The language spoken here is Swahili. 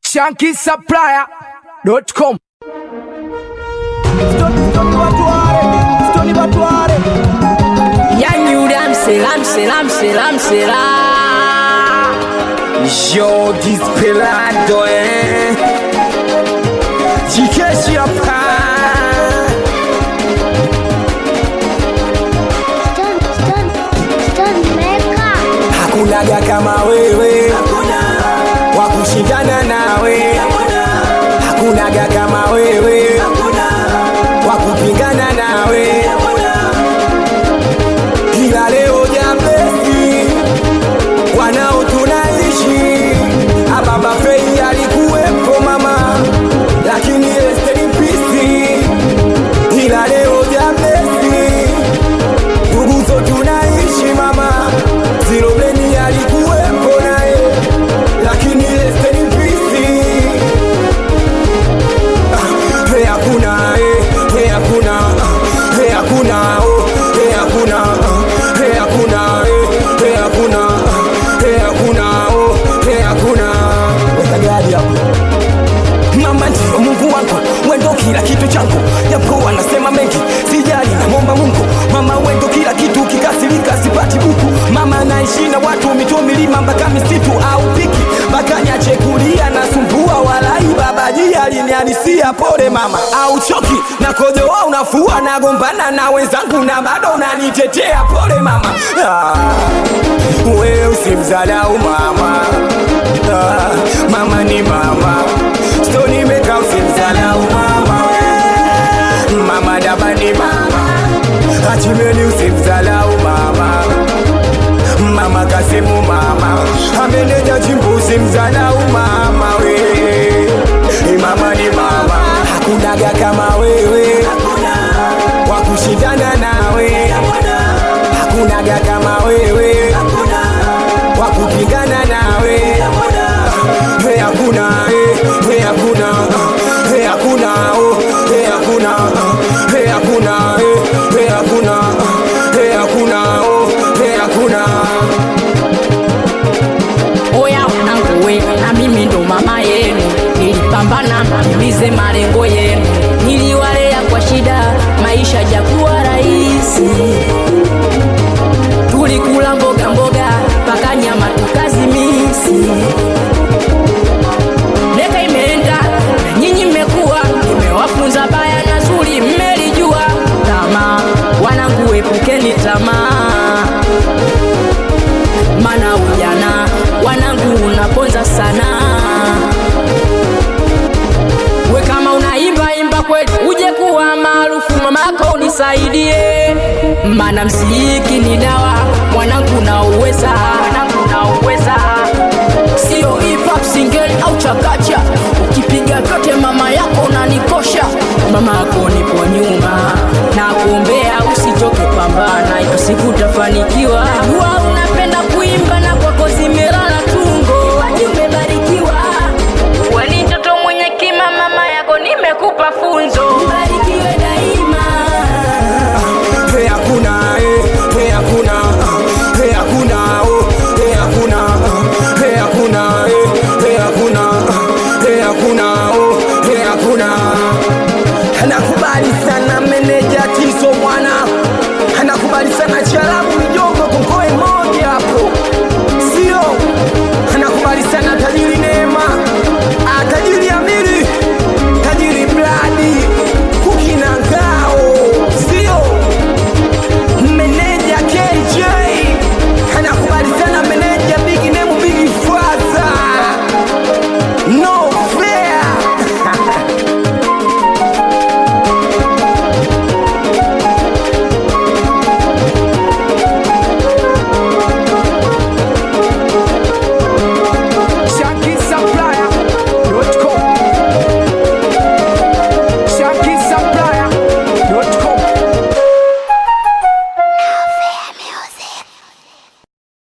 shankisupplier.com Yani yule msela msela msela msela Yo, Desperado, eh? Jikeshi hapa Stone, stone, stone maker. hakunaga kama wewe wa kushindana nawe hakunaga kama wewe wa kupingana nawe kila leo jambesi wanao tunaishi ababa fei alikuwepo mama lakini estenipisi ila leo jambesi nduguzo tunaishi mama zilobeni alikuwepo naye lakini estenipisi Hey, hakuna eh, hey, hakuna ah, hey, hakuna oh, hey, hakuna ah, hey, hakuna eh, hey, hakuna ah, hey, hakuna oh, hey, hakuna weka gari hapo mama ndio mungu wangu wendo kila kitu changu japo wanasema mengi sijali namwomba mungu mama wendo kila kitu kikasirika sipati buku mama naishi na watu mito milima mpaka misitu au piki mpaka nyache kulia na sumbua walai babaji aliniadisia pole mama au choki na kojoa unafua nagombana na wenzangu na bado unanitetea pole mama ah, wewe usimzalau mama ah, mama ni mama stoni meka usimzalau mama we. mama dabani mama achimeni usimzalau mama mama kasimu mama ameneja chimbuzi mzalau mama we Eh, mama ni mama hakunaga kama wewe wa kushindana nawe hakunaga kama wewe wa kupigana nawe Hey, hakuna eh, hey, hakuna ah, hey, hakuna oh, hey, hakuna ah, hey, hakuna eh, hey, hakuna ah, hey, hakuna oh, hey, hakuna oya wanangu we na mimi ndo mama yenu nilipambana nitimize malengo yenu niliwalea kwa shida maisha jakuwa rahisi tulikula mboga mboga mpaka nyama tukazimisi Miaka imeenda na nyinyi mmekuwa, nimewafunza baya na zuri, mmelijua. Tamaa wanangu, epukeni tamaa, mana ujana wanangu unaponza sana. We kama unaimba imba kweli, uje kuwa maarufu, mamako unisaidie, mana mziki ni dawa, mwanangu na uweza, mwanangu na uweza sio hip hop single au chakacha ukipiga vyote mama yako unanikosha mama yako nipo nyuma na kuombea usitoke pambana ipo siku utafanikiwa Huwa unapenda kuimba na kwako zimelala tungo Waji umebarikiwa Uwe ni mtoto mwenye kima mama yako nimekupa funzo Ubarikiwe daima Hey, hakuna eh, hey, hakuna ah, hey, hakuna oh, hey, hakuna ah, hey, hakuna eh, hey, hakuna ah, hey, hakuna oh, hey, hakuna nakubali sana meneja tiso